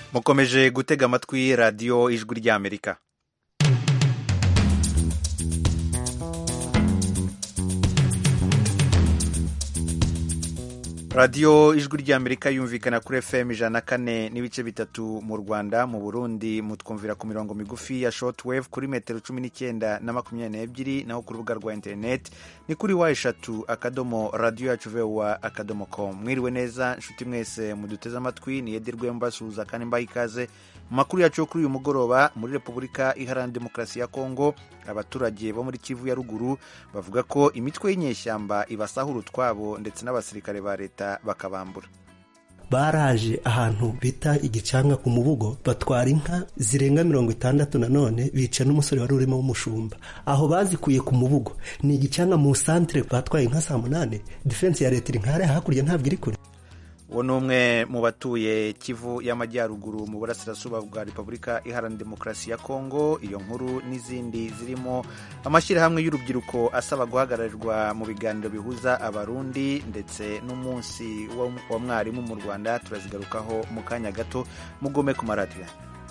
mukomeje gutega amatwi radiyo ijwi ry'amerika radiyo ijwi ry'amerika yumvikana kuri fm ijana na kane n'ibice bitatu mu rwanda mu burundi mutwumvira ku mirongo migufi ya shortwave kuri metero cumi n'icyenda na makumyabiri n'ebyiri naho ku rubuga rwa interineti ni kuri wa eshatu akadomo radiyo yacu vewa akadomo com mwiriwe neza nshuti mwese muduteze amatwi ni edirwe mbasuhuza kandi mbaha ikaze mu makuru yacu yo kuri uyu mugoroba muri repubulika iharanira demokarasi ya kongo abaturage bo muri kivu ya ruguru bavuga ko imitwe y'inyeshyamba ibasahura utwabo ndetse n'abasirikare ba leta bakabambura baraje ahantu bita igicanga ku mubugo batwara inka zirenga mirongo itandatu nanone bica n'umusore wari urimo w'umushumba aho bazikuye ku mubugo ni igicanga mu santire batwaye inka saa munani defense ya leta iri nkare hakurya ntabwo iri kure uwo ni umwe mu batuye kivu y'amajyaruguru mu burasirazuba bwa repubulika iharanira demokarasi ya kongo iyo nkuru n'izindi zirimo amashyirahamwe y'urubyiruko asaba guhagararirwa mu biganiro bihuza abarundi ndetse n'umunsi wa mwarimu mu rwanda turazigarukaho mu kanya gato mugome ku maradiyo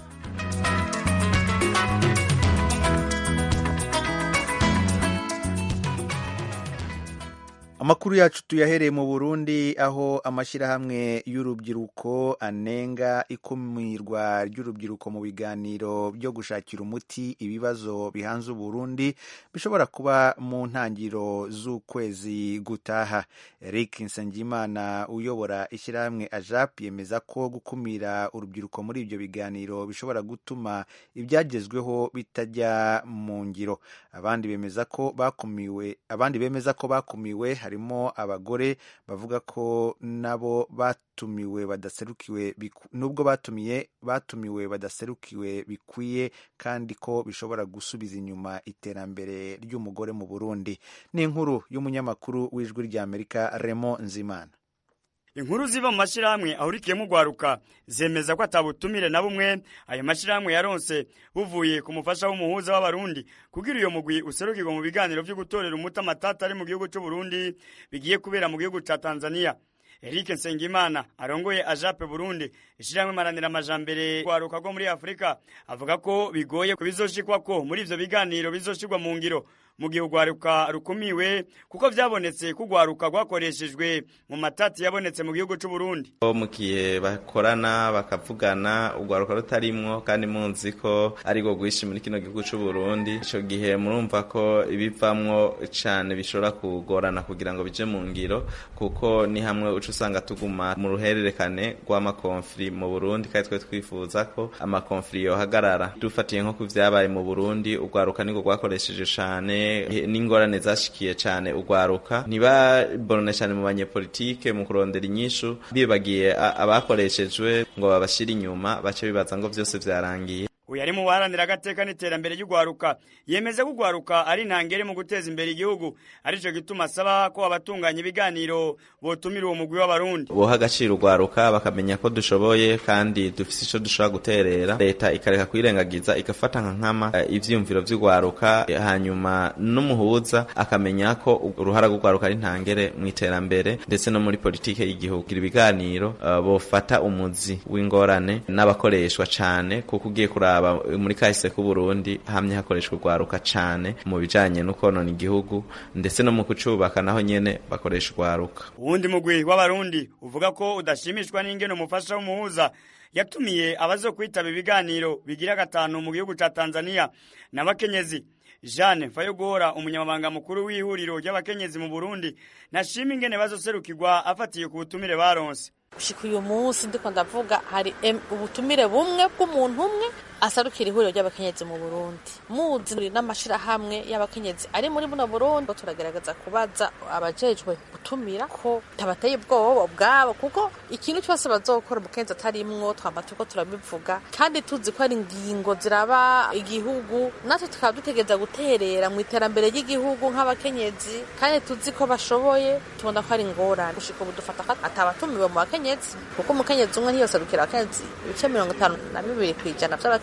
amakuru yacu tuyahereye mu burundi aho amashyirahamwe y'urubyiruko anenga ikumirwa ry'urubyiruko mu biganiro byo gushakira umuti ibibazo bihanze uburundi bishobora kuba mu ntangiriro z'ukwezi gutaha eric nsengimana uyobora ishyirahamwe ajap yemeza ko gukumira urubyiruko muri ibyo biganiro bishobora gutuma ibyagezweho bitajya mu ngiro abandi bemeza ko bakumiwe abandi bemeza ko bakumiwe harimo abagore bavuga ko nabo batumiwe badaserukiwe nubwo batumiye batumiwe badaserukiwe bikwiye kandi ko bishobora gusubiza inyuma iterambere ry'umugore mu Burundi ni inkuru y'umunyamakuru w'ijwi ry'Amerika Remo Nzimana inkuru ziva mu mashyirahamwe ahurikiyemo urwaruka zemeza ko atabutumire na bumwe ayo mashyirahamwe yaronse buvuye ku mufasha w'umuhuza w'abarundi kugira iyo mugwi userukirwa mu biganiro byo gutorera umuti amatata ari mu gihugu cy'u Burundi bigiye kubera mu gihugu cya Tanzania Eric Nsengimana arongoye ajape Burundi ishyirahamwe maranira amajambere rwaruka rwo muri Afurika avuga ko bigoye kubizoshikwa ko muri ivyo biganiro bizoshirwa mu ngiro mu gihe urwaruka rukumiwe kuko byabonetse ko urwaruka rwakoreshejwe mu matati yabonetse mu gihugu cy'u Burundi mu gihe bakorana bakavugana urwaruka rutarimwo kandi munzi ko ari rwo rwishi muri kino gihugu cy'u Burundi ico gihe murumva ko ibivamwo cane bishobora kugorana kugira ngo bije mu ngiro kuko ni hamwe uca usanga tuguma mu ruhererekane rw'amakonfli mu Burundi kandi twe twifuza ko amakonfli yohagarara dufatiye nko ku vyabaye mu Burundi urwaruka nirwo rwakoresheje cane n'ingorane zashikiye cyane urwaruka ntibabone cyane mu banyepolitike mu kurondera inyishu bibagiye abakoreshejwe ngo babashire inyuma bace bibaza ngo byose byarangiye uyu ari mu baharanira agateka n'iterambere ry'urwaruka yemeza ko urwaruka ari intangere mu guteza imbere igihugu aricyo gituma asaba ko abatunganya ibiganiro botumira uwo mugwi w'abarundi boha agaciro urwaruka bakamenya ko dushoboye kandi dufise icyo dushobora guterera leta ikareka kwirengagiza igafata nka nkama ivyiyumviro vy'urwaruka hanyuma n'umuhuza akamenya ko uruhara rw'urwaruka ari intangere mu iterambere ndetse no muri politike y'igihugu ibiganiro uh, bofata umuzi w'ingorane n'abakoreshwa cane kuko ugiye kuraba muri kahise k'u Burundi hamye hakoreshwa urwaruka cane mu bijanye no konona igihugu ndetse no mu kucubaka naho nyene bakoresha urwaruka uwundi mugwi w'abarundi uvuga ko udashimishwa n'ingene umufasha w'umuhuza yatumiye abazo kwitaba ibiganiro bigira gatanu mu gihugu ca Tanzania n'abakenyezi Jeanne Fayogora umunyamabanga mukuru w'ihuriro ry'abakenyezi mu Burundi nashima ingene bazoserukirwa afatiye ku butumire baronse gushika uyu munsi ndiko ndavuga hari ubutumire bumwe bw'umuntu umwe asarukira ihuriro ry'abakenyezi mu Burundi muzi n'amashirahamwe y'abakenyezi ari muri buno Burundi turagerageza kubaza abajejwe gutumira ko tabateye ubwoba bwabo kuko ikintu cyose bazokora umukenyezi atarimwo twamba tuko turabivuga kandi tuzi ko ari ingingo ziraba igihugu natwe tukaba dutegereza guterera mu iterambere ry'igihugu nk'abakenyezi kandi tuzi ko bashoboye tubona ko ari ingorane gushika ubu dufata ko atabatumiwe mu bakenyezi kuko umukenyezi umwe ntiyoserukira abakenyezi ibice mirongo itanu na bibiri kw'ijana vy'abakenyezi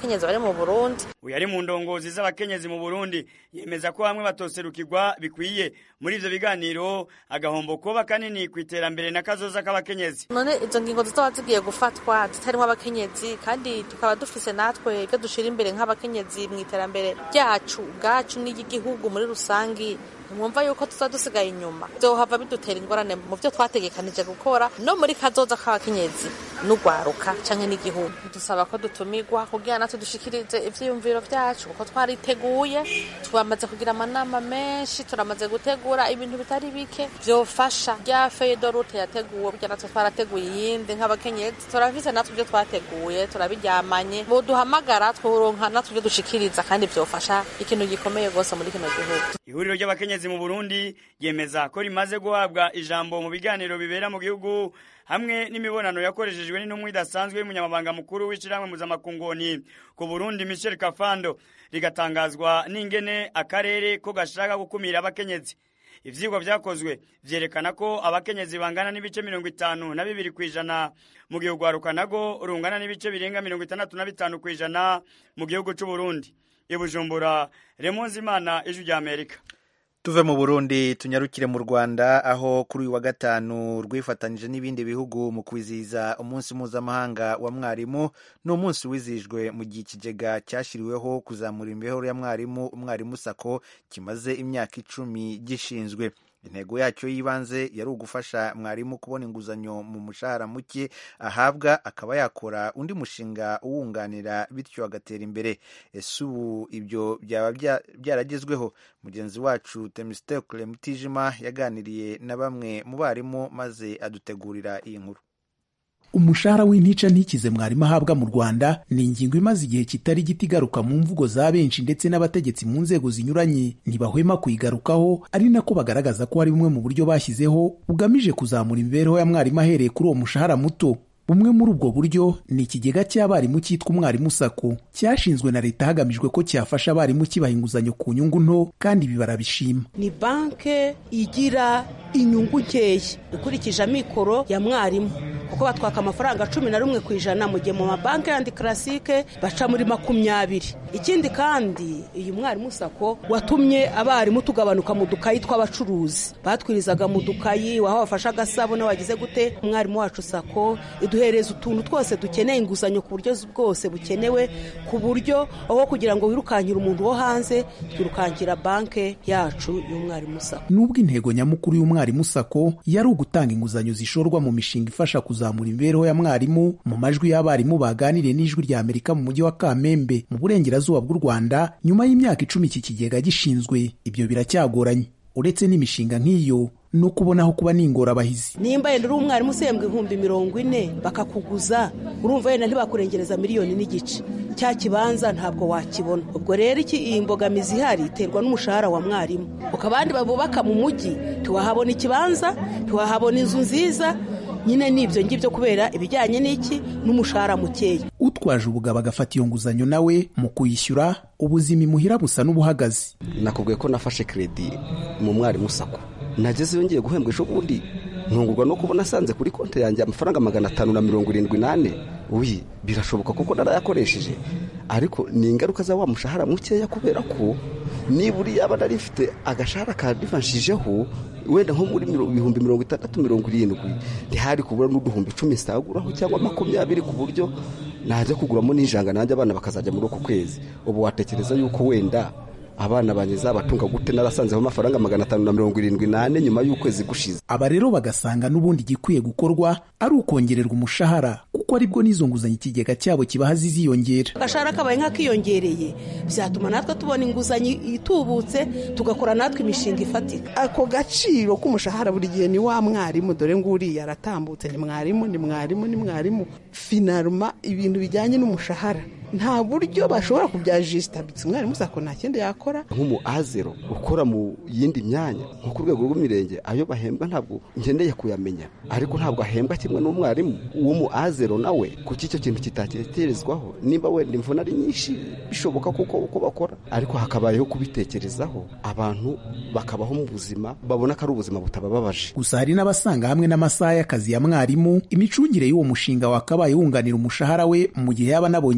y'abakenyezi bari mu burundi uyu ari mu ndongozi z'abakenyezi mu burundi yemeza ko bamwe batoserukirwa bikwiye muri ivyo biganiro agahombo kuba kanini ku iterambere na kazoza k'abakenyezi none izo ngingo zizaba zigiye gufatwa zitarimwo abakenyezi kandi tukaba dufise natwe ibyo dushira imbere nk'abakenyezi mu iterambere ryacu ubwacu n'iry'igihugu muri rusangi mwumva yuko tuza dusigaye inyuma vyohava bidutera ingorane mu vyo twategekanije gukora no muri kazoza k'abakenyezi n'ugwaruka canke n'igihugu dusaba ko dutumirwa kugira natwe dushikirize ivyiyumviro vyacu kuko twariteguye twamaze kugira amanama menshi turamaze gutegura ibintu bitari bike vyofasha rya feyidorute yateguwe burya natwe twarateguye iyindi nk'abakenyezi turafise natwe ivyo twateguye turabiryamanye boduhamagara tworonka natwe ivyo dushikiriza kandi vyofasha ikintu gikomeye rwose muri kino gihugu ihuriro ry'abakenyezi mu burundi yemeza ko rimaze guhabwa ijambo mu biganiro bibera mu gihugu hamwe n'imibonano yakoreshejwe n'intumwa idasanzwe y'umunyamabanga mukuru w'ishyirahamwe mpuzamakungu ku burundi michel kafando rigatangazwa n'ingene akarere ko gashaka gukumira abakenyezi ivyigwa vyakozwe vyerekana ko abakenyezi bangana n'ibice mirongo itanu na bibiri kw'ijana mu gihe urwaruka nago rungana n'ibice birenga mirongo itandatu na bitanu kw'ijana mu gihugu c'uburundi ibujumbura remonzi imana ijwi rya amerika tuve mu burundi tunyarukire mu rwanda aho kuri uyu wa gatanu rwifatanyije n'ibindi bihugu mu kwizihiza umunsi mpuzamahanga wa mwarimu ni umunsi wizihijwe mu gihe ikigega cyashyiriweho kuzamura imibereho ya mwarimu umwarimu sako kimaze imyaka icumi gishinzwe intego yacyo y'ibanze yari ugufasha mwarimu kubona inguzanyo mu mushahara muke ahabwa akaba yakora undi mushinga uwunganira bityo agatera imbere ese ubu ibyo byaba byaragezweho mugenzi wacu temistokle mutijima yaganiriye na bamwe mu barimu maze adutegurira iyi nkuru umushahara w'intica ntikize mwarimu ahabwa mu rwanda ni ingingo imaze igihe kitari gito igaruka mu mvugo za benshi ndetse n'abategetsi mu nzego zinyuranye ntibahwema kuyigarukaho ari nako bagaragaza ko hari bumwe mu buryo bashyizeho bugamije kuzamura imibereho ya mwarimu ahereye kuri uwo mushahara muto bumwe muri ubwo buryo ni ikigega cy'abarimu cyitwa umwarimu sako cyashinzwe na leta hagamijwe ko cyafasha abarimu kibaha inguzanyo ku nyungu nto kandi ibi barabishima ni banke igira inyungu nkeya ikurikije amikoro ya mwarimu kuko batwaka amafaranga cumi na rumwe ku ijana mu gihe mu mabanki yandi karasike baca muri makumyabiri ikindi kandi uyu mwarimu sako watumye abarimu tugabanuka mu dukayi tw'abacuruzi batwirizaga mu dukayi waho bafashe agasabune wagize gute umwarimu wacu sako iduhereza utuntu twose dukeneye inguzanyo ku buryo bwose bukenewe ku buryo aho kugira ngo wirukankire umuntu wo hanze twirukankira banki yacu y'umwarimu sako nubwo intego nyamukuru y'umwarimu sako yari ugutanga inguzanyo zishorwa mu mishinga ifasha kuzamura imibereho ya mwarimu mu majwi y'abarimu baganiriye n'ijwi rya amerika mu mujyi wa kamembe mu burengerazuba bw'u rwanda nyuma y'imyaka icumi iki kigega gishinzwe ibyo biracyagoranye uretse n'imishinga nk'iyo no kubonaho kuba n'ingorabahizi nimba yenda uri umwarimu usembwa ibihumbi mirongo ine bakakuguza urumva yenda ntibakurengereza miliyoni n'igice cya kibanza ntabwo wakibona ubwo rero iki iyi mbogamizi ihari iterwa n'umushahara wa mwarimu uko abandi babubaka mu mujyi ntiwahabona ikibanza ntiwahabona inzu nziza nyine ni ibyo ngibyo kubera ibijyanye n'iki n'umushahara mukeya utwaje ubugabo agafata iyo nguzanyo nawe mu kuyishyura ubuzima imuhira busa n'ubuhagaze nakubwiye ko nafashe kredi mu mwarimu sako nagezeyo ngiye guhembwa ejo bundi ntungurwa no kubona asanze kuri konti yanjye amafaranga magana atanu na mirongo irindwi n'ane uyi birashoboka kuko narayakoresheje ariko ni ingaruka za wa mushahara mukeya kubera ko niba uri yaba nari mfite agashahara kadivanshijeho wenda nko muri ibihumbi mirongo itandatu mirongo irindwi ntihari kubura n'uduhumbi icumi nsaguraho cyangwa makumyabiri ku buryo najya kuguramo n'ijanga nanjye abana bakazajya muri uku kwezi ubu watekereza yuko wenda abana banjye zabatunga gute narasanzeho amafaranga magana atanu na mirongo irindwi n'ane nyuma y'ukwezi gushize aba rero bagasanga n'ubundi igikwiye gukorwa ari ukongererwa umushahara kuko aribwo n'izo nguzanyo ikigega cyabo kibaha ziziyongera agashahara kabaye nk'akiyongereye byatuma natwe tubona inguzanyo itubutse tugakora natwe imishinga ifatika ako gaciro k'umushahara buri gihe ni wa mwarimu dore nguriya aratambutse ni mwarimu ni mwarimu ni mwarimu finaruma ibintu bijyanye n'umushahara nta buryo bashobora kubyajisitabitse umwarimu sako nta kindi yakora nk'umu azero ukora mu yindi myanya nko ku rwego rw'imirenge ayo bahembwa ntabwo ngendeye kuyamenya ariko ntabwo ahembwa kimwe n'umwarimu w'umu azero nawe kuki icyo kintu kitatekerezwaho nimba wenda imvune ari nyinshi bishoboka kuko uko bakora ariko hakabayeho kubitekerezaho abantu bakabaho mu buzima babona ko ari ubuzima butabababaje gusa hari n'abasanga hamwe n'amasaha y'akazi ya mwarimu imicungire y'uwo mushinga wakabaye wunganira umushahara we mu gihe yaba anabonye iyo nguzanyo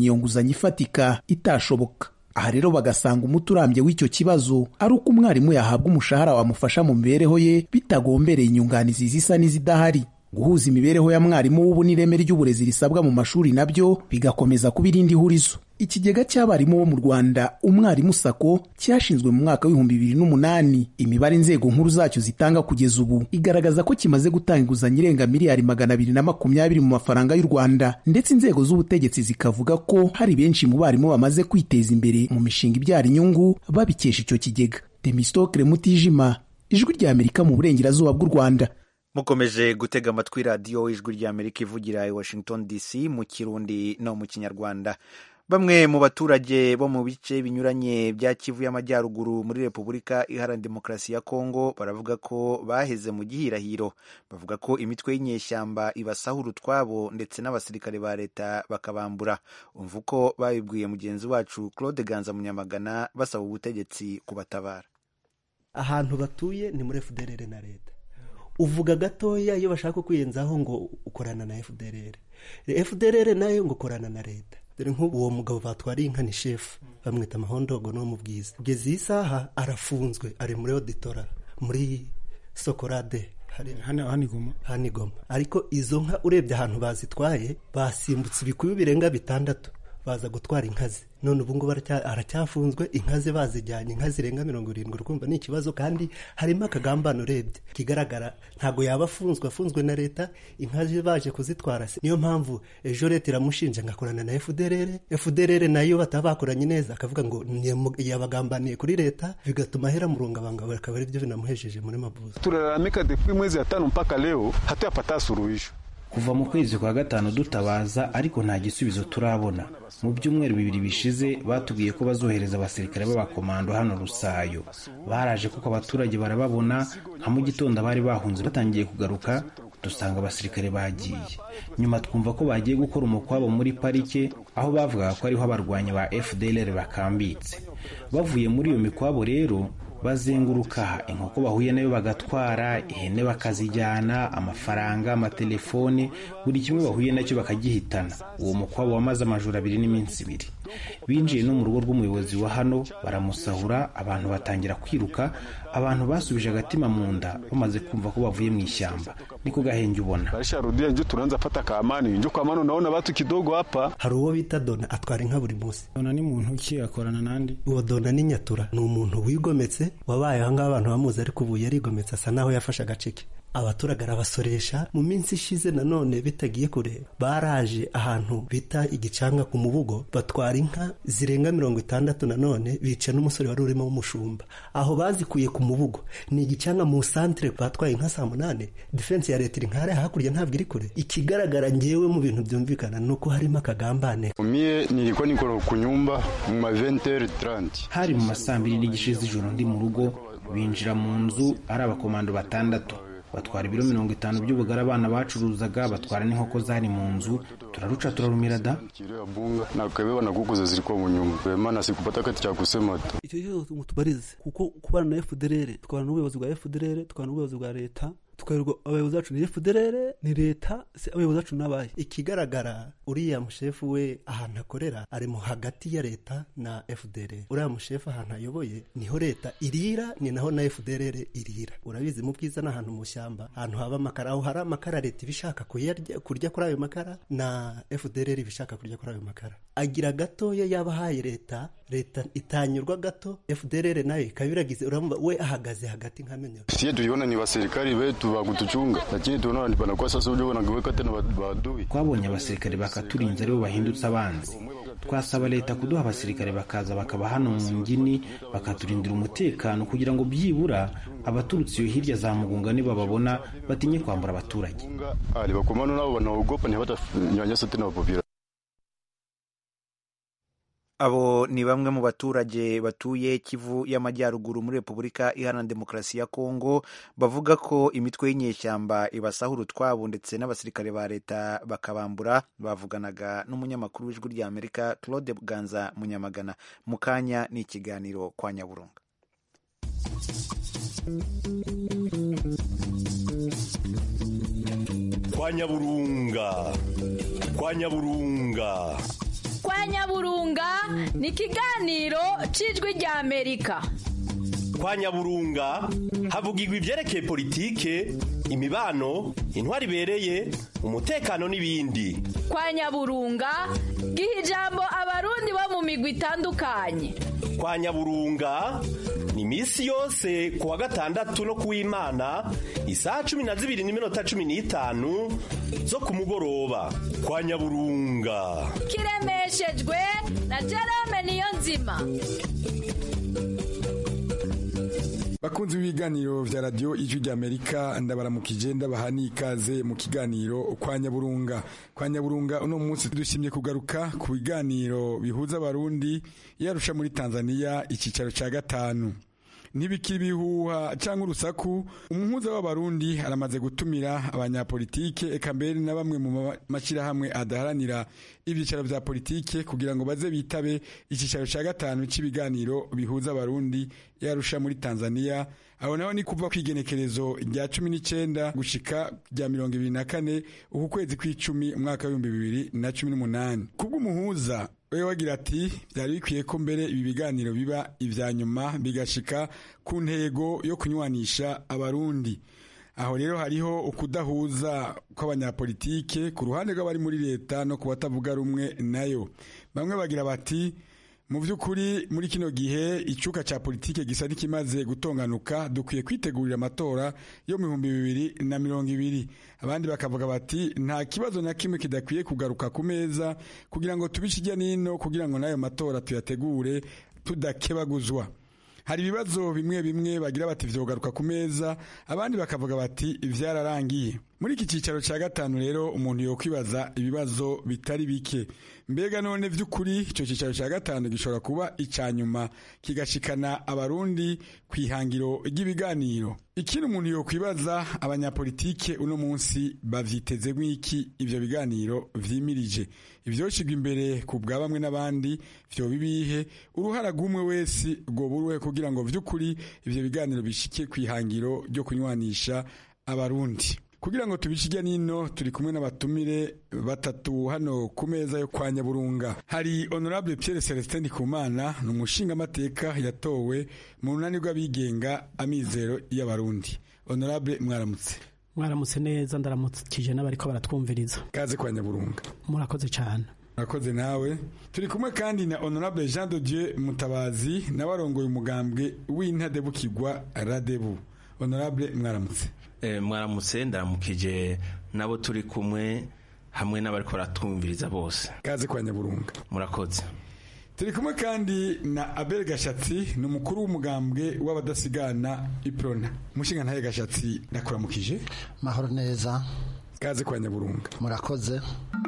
inguzanyo ifatika itashoboka aha rero bagasanga umuti urambye w'icyo kibazo ari uko umwarimu yahabwa umushahara wamufasha mu mibereho ye bitagombereye inyunganizi zisa n'izidahari guhuza imibereho ya mwarimu w'ubu n'ireme ry'uburezi risabwa mu mashuri nabyo bigakomeza kuba irindi hurizo ikigega cy'abarimu bo mu rwanda umwarimu sako cyashinzwe mu mwaka w'ibihumbi bibiri n'umunani imibare inzego nkuru zacyo zitanga kugeza ubu igaragaza ko kimaze gutanga inguzanyo irenga miliyari magana abiri na makumyabiri mu mafaranga y'u rwanda ndetse inzego z'ubutegetsi zikavuga ko hari benshi mu barimu bamaze kwiteza imbere mu mishinga ibyara inyungu babikesha icyo kigega demisitokire mutijima ijwi rya amerika mu burengerazuba bw'u rwanda mukomeje gutega amatwi radiyo ijwi rya amerika ivugira i washington dc mu kirundi no mu kinyarwanda bamwe mu baturage bo mu bice binyuranye bya kivu y'amajyaruguru muri repubulika iharanira demokarasi ya kongo baravuga ko baheze mu gihirahiro bavuga ko imitwe y'inyeshyamba ibasahura utwabo ndetse n'abasirikare ba leta bakabambura umva uko babibwiye mugenzi wacu claude ganza munyamagana basaba ubutegetsi kubatabara ahantu batuye ni muri fdrr na leta uvuga gatoya iyo bashaka kwiyenzaho ngo ukorana na fdrr fdrr nayo ngo ukorana na leta dore nk'ubu uwo mugabo batwariye inka ni shefu bamwita amahondogo no mu bwiza kugeza iyi saha arafunzwe ari muri oditora muri sokorade hanigoma ariko izo nka urebye ahantu bazitwaye basimbutse ibikuyu birenga bitandatu baza gutwara inka ze none ubu ngubu aracyafunzwe inka ze bazijyanye inka zirenga mirongo irindwi urumva ni ikibazo kandi harimo akagambane urebye kigaragara ntabwo yaba afunzwe afunzwe na leta inka ze baje kuzitwara se niyo mpamvu ejo leta iramushinja ngakorana na fdrr fdrr nayo bataba bakoranye neza akavuga ngo yabagambaniye kuri leta bigatuma ahera murungabanga akaba ari byo binamuhejeje muri mabuza tunalalamika depuis mwezi ya tano mpaka leo hatuyapata suluhisho kuva mu kwezi kwa gatanu dutabaza ariko nta gisubizo turabona mu byumweru bibiri bishize batubwiye ko bazohereza abasirikare b'abakomando hano rusayo baraje kuko abaturage barababona nka mu gitondo bari bahunze batangiye kugaruka dusanga abasirikare bagiye nyuma twumva ko bagiye gukora umukwabo muri parike aho bavugaga ko ariho abarwanyi ba fdlr bakambitse bavuye muri iyo mikwabo rero bazenguruka inkoko bahuye nayo bagatwara ihene bakazijyana amafaranga amatelefone buri kimwe bahuye nacyo bakagihitana uwo mukwabo wamaze amajoro abiri n'iminsi ibiri binjiye no mu rugo rw'umuyobozi wa hano baramusahura abantu batangira kwiruka abantu basubije agatima mu nda bamaze kumva ko bavuye mu ishyamba niko gahenge ubona barisharudia njo tunaanza pata kaamani njo kwa maana unaona watu kidogo hapa hari uwo bita dona atwara inka buri munsi dona ni muntu ki akorana nandi uwo dona ni nyatura ni umuntu wigometse wabaye ahangaha abantu bamuzi ariko ubu yarigometse asa naho yafashe agace ke abaturage arabasoresha mu minsi ishize nanone bitagiye kure baraje ahantu bita igicanga ku mubugo batwara inka zirenga mirongo itandatu nanone bica n'umusore wari urimo w'umushumba aho bazikuye ku mubugo ni igicanga mu santere batwaye inka saa munani defense ya leta iri nkare hakurya ntabwo iri kure ikigaragara ngewe mu bintu byumvikana ni uko harimo akagambane mie nilikuwa niko kunyumba mu ma 20h30 hari mu masaa mbiri n'igice z'ijoro ndi mu rugo binjira mu nzu ari abakomando batandatu batwara ibiro mirongo itanu by'ubugari abana bacuruzaga batwara n'inkoko zari mu nzu turaruca turarumira da nakabeba na kuku zilikuwa mu nyumba maana sikupata kati cha kusema tu icyo kibazo mutubarize kuko kubana na FDLR tukabana n'ubuyobozi bwa FDLR tukabana n'ubuyobozi bwa leta tukayoberwa abayobozi bacu ni FDLR ni leta se abayobozi bacu n'abaye ikigaragara uriya mushefu we ahantu akorera ari mu hagati ya leta na FDLR uriya mushefu ahantu ayoboye niho leta irira ni naho na FDLR irira urabizi mu bwiza ni ahantu mu shyamba ahantu haba amakara aho hari amakara leta iba ishaka kuyarya kurya kuri ayo makara na FDLR iba ishaka kurya kuri ayo makara agira gatoya yaba ahaye leta leta itanyurwa gato FDLR nayo ikaba iragize urumva we ahagaze hagati nkamenya sie tuliona ni wasirikali wetu wa kutuchunga lakini tunaona panakuwa sasa uje wanageweka tena maadui twabonye abasirikare bakaturinze aribo bahindutse abanzi twasaba leta kuduha abasirikare bakaza bakaba hano mu ngini bakaturindira umutekano kugira ngo byibura abaturutse iyo hirya za mugunga nibababona batinye kwambura abaturage alibakomano nabo wanaogopa ntibatanyanyasa tena wapopira abo ni bamwe mu baturage batuye kivu y'amajyaruguru muri repubulika iharanira demokarasi ya kongo bavuga ko imitwe y'inyeshyamba ibasahura utwabo ndetse n'abasirikare ba leta bakabambura bavuganaga n'umunyamakuru w'ijwi rya amerika claude bwanza munyamagana mu kanya ni ikiganiro kwa nyaburunga kwa nyaburunga kwa nyaburunga kwa nyaburunga ni ikiganiro cy'ijwi rya amerika kwa nyaburunga havugirwa ibyerekeye politike imibano intwari ibereye umutekano n'ibindi kwa nyaburunga giha ijambo abarundi bo mu migwi itandukanye kwa nyaburunga ni iminsi yose ku wa gatandatu no ku w'imana isaha cumi na zibiri n'iminota cumi n'itanu zo ku mugoroba kwa nyaburunga kiremeshejwe na jerome niyo nzima bakunzi b'ibiganiro vya radiyo ijwi ry'amerika ndabaramukije ndabaha n'ikaze mu kiganiro kwa nyaburunga kwa nyaburunga uno munsi dushimye kugaruka ku biganiro bihuza abarundi yarusha muri tanzania icyicaro cya gatanu ntibikiri ibihuha cyangwa urusaku umuhuza w'abarundi aramaze gutumira abanyapolitike eka mbere na bamwe mu mashyirahamwe adaharanira ibyicaro bya politike kugira ngo baze bitabe icyicaro cya gatanu cy'ibiganiro bihuza abarundi yarusha muri tanzania aho naho ni kuva ku igenekerezo rya cumi n'icyenda gushika rya mirongo ibiri na kane uku kwezi kw'icumi umwaka w'ibihumbi bibiri na cumi n'umunani kubw'umuhuza we wagira ati byari bikwiye ko mbere ibi biganiro biba ibya nyuma bigashika ku ntego yo kunywanisha abarundi aho rero hariho ukudahuza kw'abanyapolitike ku ruhande rw'abari muri leta no ku batavuga rumwe nayo bamwe bagira bati mu by'ukuri muri kino gihe icyuka cya politike gisa n'ikimaze gutonganuka dukwiye kwitegurira amatora yo mu bihumbi bibiri na mirongo ibiri abandi bakavuga bati nta kibazo na kimwe kidakwiye kugaruka ku meza kugira ngo tubice ijya n'ino kugira ngo n'ayo matora tuyategure tudakebaguzwa hari ibibazo bimwe bimwe bagira bati vyogaruka ku meza abandi bakavuga bati vyararangiye muri iki cyicaro cya gatanu rero umuntu yokwibaza ibibazo bitari bike mbega none vy'ukuri ico cyicaro cya gatanu gishobora kuba icya nyuma kigashikana abarundi ku ihangiro ry'ibiganiro ikindi umuntu yokwibaza abanyapolitike uno munsi bavyiteze nk'iki ivyo biganiro vyimirije ivyoshigwa imbere ku bwa bamwe n'abandi vyoba ibihe uruhara rw'umwe wese rwoba uruhe kugira ngo vy'ukuri ivyo biganiro bishike ku ihangiro ryo kunywanisha abarundi kugira ngo tubishijya nino turi kumwe n'abatumire batatu hano ku meza yo kwa nyaburunga hari honorable Pierre Celestin Ndikumana ni umushingamateka yatowe mu runani rw'abigenga amizero y'abarundi honorable mwaramutse mwaramutse neza ndaramukije n'abariko baratwumviriza kaze kwa nyaburunga murakoze cyane murakoze nawe turi kumwe kandi na honorable Jean de Dieu Mutabazi nawe arongoye umugambwe w'intadebukirwa radebu honorable mwaramutse mwaramutse ndaramukije nabo turi kumwe hamwe n'abariko baratwumviriza bose kaze kwa nyaburunga murakoze turi kumwe kandi na abel gashatsi ni umukuru w'umugambwe w'abadasigana iprona umushinga ntaye gashatsi ndakuramukije mahoro neza kaze kwa nyaburunga murakoze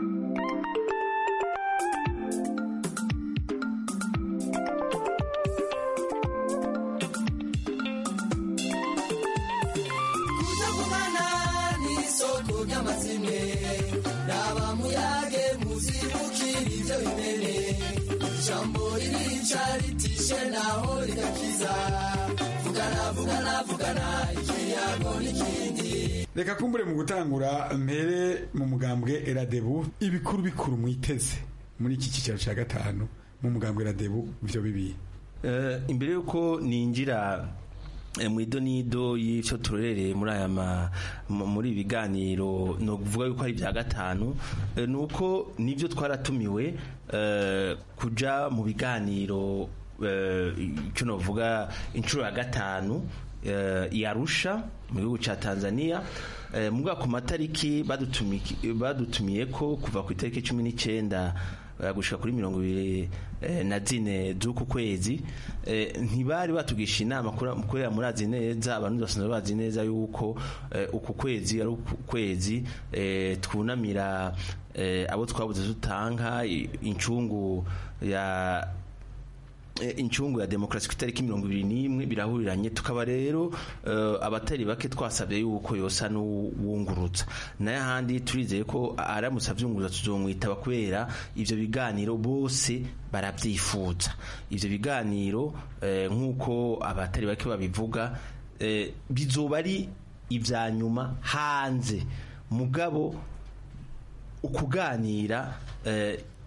ijambo ririca ritishe naho rigakiza vugana vugana vugana ikiyago n'ikindi reka kumbure mu gutangura mpere mu mugambwe eradebu ibikuru bikuru mwiteze muri iki cyicaro cya gatanu mu mugambwe eradebu byo bibiye imbere y'uko ninjira mu idonido y'icyo turorereye muri aya muri ibi biganiro ni ukuvuga yuko ari ibya gatanu ni uko nibyo twaratumiwe kujya mu biganiro icyo navuga inshuro ya gatanu yarusha mu gihugu cya tanzania mu bwaka ku matariki badutumiye ko kuva ku itariki cumi n'icyenda gushika kuri mirongo ibiri na zine z'uku kwezi ntibari batugisha inama kubera murazi neza abantu basanzwe bazi neza yuko uku kwezi ari ukwezi twunamira abo twabuze dutanga incungu ya incungu ya demokarasi ku itariki mirongo ibiri n'imwe birahuriranye tukaba rero abatari bake twasabye yuko yosa n'uwungurutsa nayo ahandi turizeye ko aramutse abyunguruza tuzomwitaba kubera ibyo biganiro bose barabyifuza ibyo biganiro nk'uko abatari bake babivuga bizoba ari ibya nyuma hanze mugabo ukuganira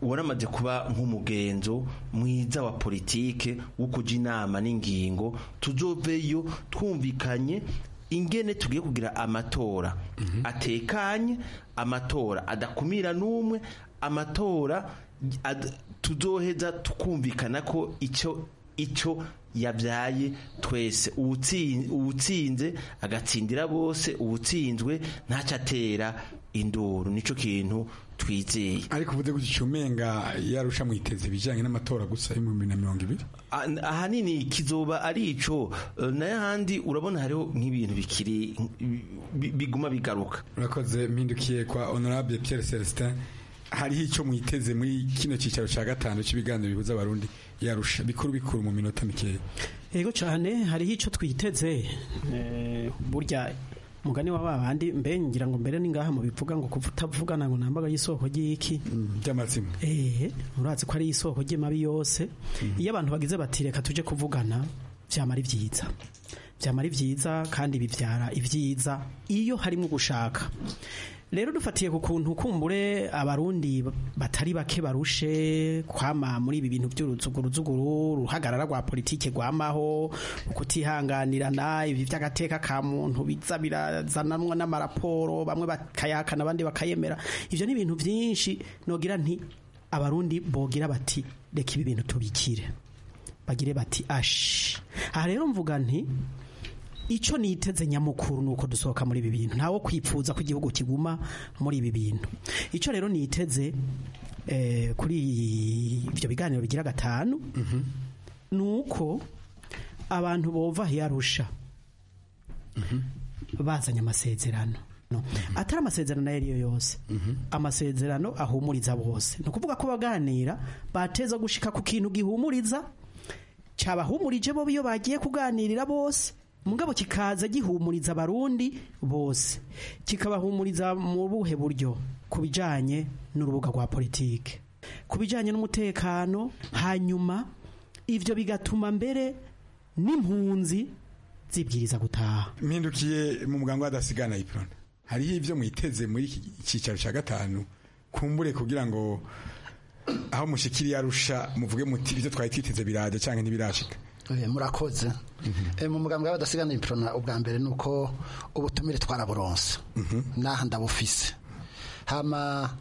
waramaze kuba nk'umugenzo mwiza wa politike wo kuja inama n'ingingo tuzoveyo twumvikanye ingene tugiye kugira amatora atekanye amatora adakumira n'umwe amatora ad- tuzoheza tukumvikana ko icyo icyo yabyaye twese Uwutsi- uwutsinze agatsindira bose uwutsinzwe ntacyo atera induru nicyo kintu twizeye ariko uvuze gutyo umenga yarusha mwiteze ibijyanye n'amatora gusa y'ibihumbi na mirongo ibiri Ah, ahanini kizoba ari ico eh, n'ahandi urabona hariho nk'ibintu bikiri bi- biguma bigaruka urakoze mpindukiye kwa honorable Pierre Celestin hariho icyo mwiteze muri kino cyicaro cya gatanu cy'ibiganiro bihuza abarundi yarusha bikuru bikuru mu minota mikeya yego cyane hariho icyo twiteze eh, burya mugani wa babandi mbe ngira ngo mbere ningaha mu bivuga ngo kuva utavugana ngo nambaga y'isoko ry'iki by'amazima eh urazi ko ari isoko ry'amabi yose iyo abantu bagize bati reka tuje kuvugana byamara ibyiza byamara ibyiza kandi bibyara ibyiza iyo harimo gushaka rero dufatiye ku kuntu kumbure abarundi batari bake barushe kwama muri ibi bintu by'uruzuguruzuguru uruhagarara rwa politike rwamaho ukutihanganirana ibi by'agateka ka muntu biza birazananwa n'amaraporo bamwe bakayakana abandi bakayemera ibyo ni ibintu byinshi nogira nti abarundi bogira bati reka ibi bintu tubikire bagire bati ashi aha rero mvuga nti icyo niteze nyamukuru ni uko dusohoka muri ibi bintu ntawo kwipfuza ko igihugu kiguma muri ibi bintu icyo rero niteze eh, kuri ibyo biganiro bigira gatanu ni uko abantu bova yarusha bazanye amasezerano No. atari amasezerano ayo ariyo yose amasezerano ahumuriza bose ni ukuvuga ko baganira bateza gushika ku kintu gihumuriza cyabahumurije bo iyo bagiye kuganirira bose mugabo kikaza gihumuriza abarundi bose kikabahumuriza mu buhe buryo ku bijyanye n'urubuga rwa politike ku bijyanye n'umutekano hanyuma ibyo bigatuma mbere n'impunzi zibwiriza gutaha mpindukiye mu muganga w'adasigana iprona hariho ibyo mwiteze muri iki cyicaro cya gatanu kumbure kugira ngo aho mushikiri yarusha muvuge muti ibyo twari twiteze biraje cyangwa ntibirashika Eh, murakoze Eh, mu mugambwe w'abadasigana iprona ubwa mbere ni uko ubutumire twaraburonse n'aha ndabufise hama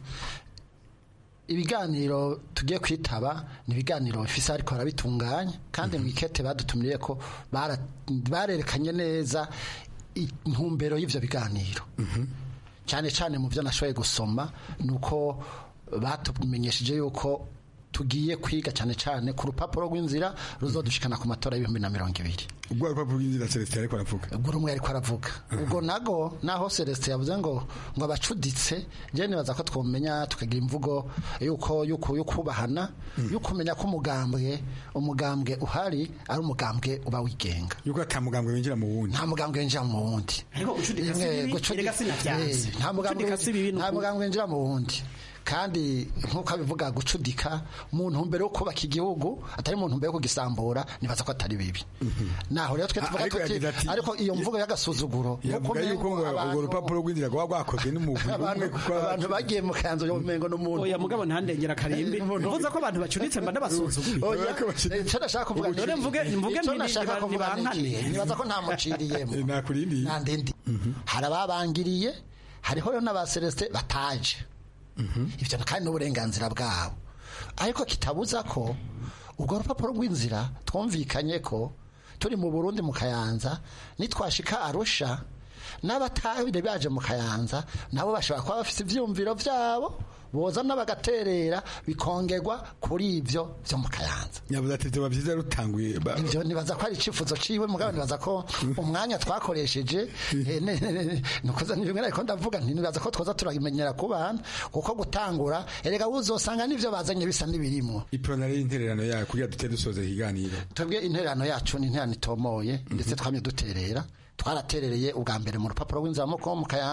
ibiganiro tugiye kwitaba ni ibiganiro bifise ariko barabitunganya kandi mu ikete badutumiriye ko bara- barerekanye neza intumbero y'ivyo biganiro cyane cyane mu byo nashoboye gusoma ni uko batumenyesheje yuko tugiye kwiga cyane cyane ku rupapuro rw'inzira ruzodushikana ku matora y'ibihumbi na mirongo ibiri ubwo rupapuro rw'inzira celestin ariko aravuga ubwo rumwe ariko aravuga ubwo nago naho celestin yavuze ngo ngo abacuditse je nibaza ko twomenya tukagira imvugo yuko yuko yukubahana yukumenya ko umugambwe umugambwe uhari ari umugambwe uba wigenga yuko ata mugambwe winjira mu wundi nta mugambwe winjira mu wundi ariko gucudika si Eh, bibi, gucudi- erega sinavyanze. eh, nta mugambwe Gucudika si bibi, ni nta ukuri. mugambwe winjira mu wundi kandi nk'uko abivuga gucudika mu ntumbero yo kubaka igihugu atari mu ntumbero yo kugisambura nibaza ko atari bibi naho rero twe Ah, tuvuga ariko tuti yagize ati- ariko iyo mvugo y'agasuzuguro yavuga yuko ngo urwo rupapuro rw'inzira rwaba rwakozwe n'umugwi umwe abantu kuko abantu bagiye mu kanzu yo mengo n'umuntu oya mugabo ntandengera karimbi mvuze ko abantu bacuditse mba ndabasuzuguye oya icyo nashaka kuvuga None mvuge mvuge icyo nti nashaka niba- kuvuga ni nibankane. iki? nibaza ko ntamuciriyemo nakurindi nta ndindi hari ababangiriye hariho rero n'aba Celestin bataje ibyo kandi n'uburenganzira bwabo ariko kitabuza ko urwo rupapuro rw'inzira twumvikanye ko turi mu burundi mu kayanza nitwashika arusha n'abatabire baje mu kayanza nabo bashobora kuba bafite ibyiyumviro byabo bozana bagaterera bikongerwa kuri ibyo byo mu kayanza nyabuze ati tuba byiza rutanguye ba- ibyo nibaza ko ari icyifuzo ciwe mugabo nibaza ko umwanya twakoresheje eh, ne- ne- ne- nukoza ni bimwe ariko ndavuga nti nibaza ko twoza turabimenyera ku bana kuko gutangura erega uzosanga n'ivyo bazanye bisa n'ibirimo iprona rero intererano yayo kugira dute dusoze ikiganiro twebwe intererano yacu ni intererano itomoye ndetse twamye duterera twaraterereye ubwa mbere mu rupapuro rw'inzira mu mu kayanza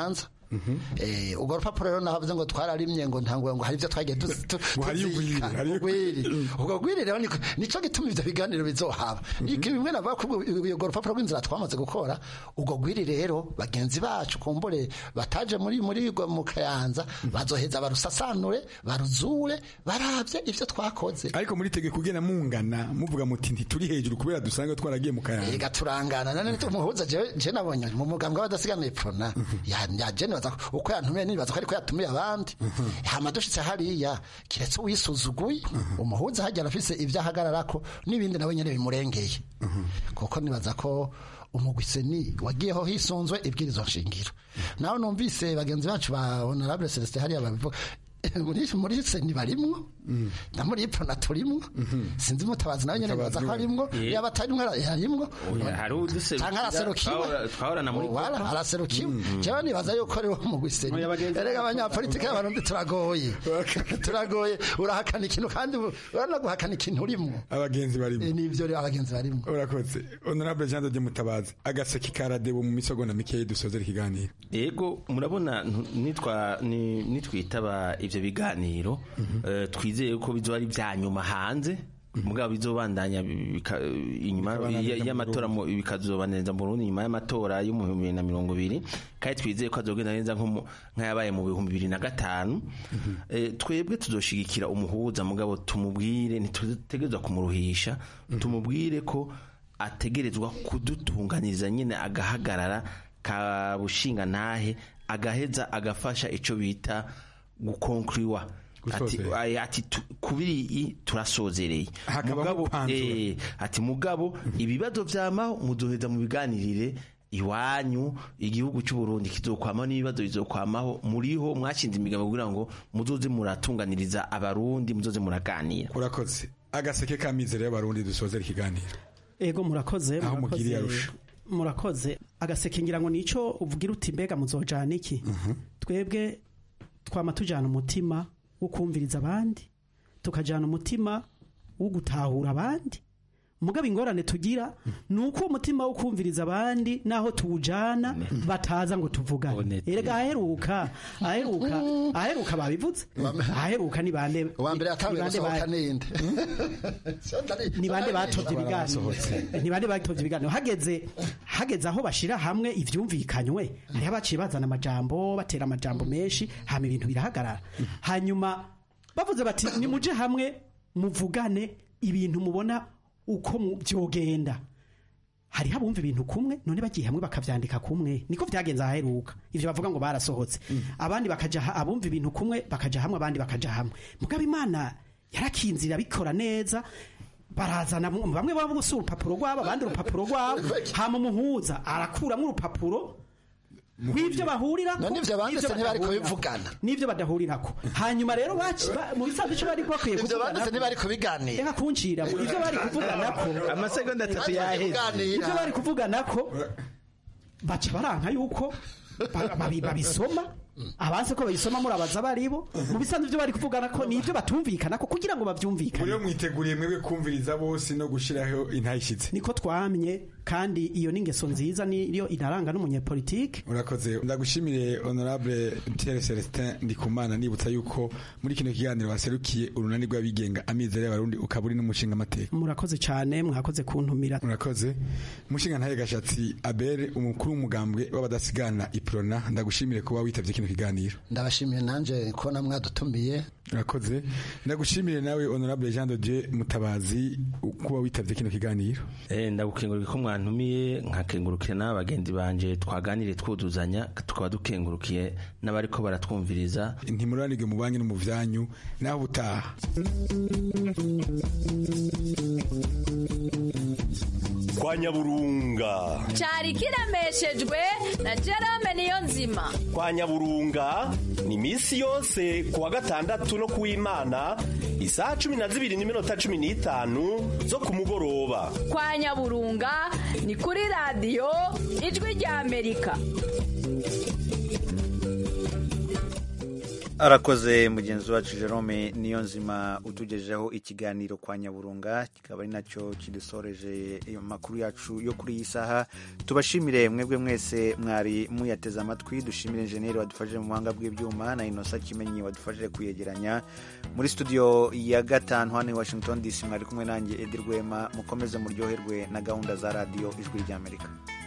Eh, urwo rupapuro rero navuze ngo twararimye ngo ntango ngo hari ibyo twagiye tu- tu- tuzika ugwiri ubwo gwiri rero niko- nico gituma ivyo biganiro bizohaba iki bimwe navuga ko ubwo- urwo rupapuro rw'inzira twamaze gukora ubwo gwiri rero bagenzi bacu kumbure bataje muri muri rwo mu kayanza bazoheza barusasanure baruzure baravye ivyo twakoze ariko muri tegeko ugena mungana muvuga muti ntituri hejuru kubera dusanga twaragiye mu kayanza ega turangana none umuhuza jewe je nabonye mu mugambwe w'abadasigana prona ya ya je nibaza ko- uko yantumiye nibaza ko ariko yatumiye abandi hama dushitse hariya kiretse uwisuzuguye umuhuza hajya arafise ivyo ahagararako n'ibindi nawe nyene bimurengeye kuko nibaza ko umugwiseni wagiyeho hisunzwe ibwirizo nshingiro nawe numvise bagenzi bacu ba honorable celestin hariya babivuga muri muri seni barimwo na muri prona turimwo sinzi mutabazi nawe nyene nibaza ko arimwo Eh. yaba atarimwo yarimwo Oya, hari uduserukira canke araserukiwe twahora- twahorana muri Wala, Copa. araserukiwe jewe nibaza yuko ari wo mu gwiseni erega abanyapolitike b'abarundi turagoye turagoye urahakana ikintu kandi uranaguhakana ikintu urimwo abagenzi barimo nivyo rero abagenzi barimo urakoze honorable jean de mutabazi agaseke karadebo mu misogonda mikeyi dusozera ikiganiro ego murabona ntu- nitwa ni- nitwitaba ivyo biganiro eh, twizeye ko bizoba ari vya nyuma hanze mugabo bizobandanya bika- inyuma Bikabandanya ya- mu y'amatora mu- bikazobaneza mu Burundi nyuma y'amatora yo mu bihumbi bibiri na mirongo ibiri kandi twizeye ko azogenda neza nko mu- nk'ayabaye mu bihumbi bibiri na gatanu Eh, twebwe tuzoshigikira umuhuza mugabo tumubwire ntitutegerezwa kumuruhisha tumubwire ko ategerezwa kudutunganiriza nyine agahagarara kabushinga ntahe agaheza agafasha ico bita gukonkuriwa ati, Gusozera. ay- ati tu- kubiri turasozereye Hakabamo mugabo kwanzura. eh, ati mugabo ibibazo vyamaho muzoheza mu biganirire iwanyu igihugu cy'u Burundi kizokwamaho n'ibibazo bizokwamaho muriho mwashinze imigabo kugira ngo muzoze muratunganiriza abarundi muzoze muraganira urakoze agaseke kamizero y'abarundi dusozera ikiganiro ego murakoze Aho murakoze, mugiriye arusha. murakoze agaseke ngira ngo nico uvugira uti mbega muzojana iki twebwe twama tujana umutima wo kumviriza abandi tukajana umutima wo gutahura abandi mugabo ingorane tugira ni uko umutima wo kumviriza abandi naho tuwujana bataza ngo tuvugane erega aheruka aheruka aheruka babivuze aheruka ni bande uwa mbere yatanguye ni bande gusohoka ba- ninde ni bande batovye ibiganiro ni bande batovye ibiganiro hageze hageze aho bashira hamwe ivyumvikanywe hariho abaciye bazana amajambo batera amajambo menshi hama ibintu birahagarara hanyuma bavuze bati nimuje hamwe muvugane ibintu mubona uko mu- vyogenda hariho abumva ibintu kumwe none bagiye hamwe bakavyandika kumwe niko vyagenze aheruka ivyo bavuga ngo barasohotse abandi bakaja ha- abumva ibintu kumwe bakaja hamwe abandi bakaja hamwe mugabo imana yarakinzira bikora neza barazana mu- bamwe baba gusa urupapuro rwabo abandi urupapuro rwabo hama umuhuza arakuramwo urupapuro rw'ivyo bahurira None ivyo banditse ntibariko bivugana. n'ivyo badahurirako hanyuma rero baci- ba- mu bisanzwe ico bari bakwiye Ivyo kuvugana banditse ntibariko biganira. reka kuncira ivyo bari kuvuganako amasegonda atatu yaheze. ivyo bari kuvuganako baca baranka yuko ba- babi- babisoma abanse ko babisoma murabaza baribo mu bisanzwe ivyo bari kuvugana ko nivyo batumvikanako kugira ngo bavyumvikane muriyo mwiteguriye mwebwe kumviriza bose no gushiraho intayishitse niko twamye kandi iyo ni ingeso nziza niyo inaranga n'umunyepolitike urakoze ndagushimire honorable Pierre Celestin Ndikumana nibutsa yuko muri kino kiganiro waserukiye urunani rw'abigenga amizero y'abarundi ukaba uri n'umushinga amateka murakoze cyane mwakoze kuntumira murakoze umushinga ntaye gashatsi Abel umukuru w'umugambwe w'abadasigana iprona ndagushimire kuba witavye kino kiganiro ndabashimiye nanje kubona mwadutumiye urakoze ndagushimire nawe honorable Jean de Dieu Mutabazi kuba witavye kino kiganiro Eh, ndagukengurukira ko mwantumiye nkakengurukira n'abagenzi banje twaganire twuzuzanya tukaba dukengurukiye n'abariko baratwumviriza ntimuranirwe mu banki no mu vyanyu naho butaha kwa nyaburunga cyari kiremeshejwe na Jerome niyo nzima kwa nyaburunga ni iminsi yose ku wa gatandatu no ku w'imana isaha cumi na zibiri n'iminota cumi n'itanu zo ku mugoroba kwa nyaburunga ni kuri radiyo ijwi rya amerika arakoze mugenzi wacu jerome niyo nzima utugejeho ikiganiro kwa nyaburunga kikaba ari nacyo kidusoreje amakuru yacu yo kuri iyi saha tubashimire mwebwe mwese mwari muyateze amatwi dushimire injeniyeri wadufashije mu buhanga bw'ibyuma na inosa kimenyi wadufashije kuyegeranya muri studio ya gatanu hano i washington dc mwari kumwe nanjye edi rwema mukomeze muryoherwe na gahunda za radiyo ijwi ry'amerika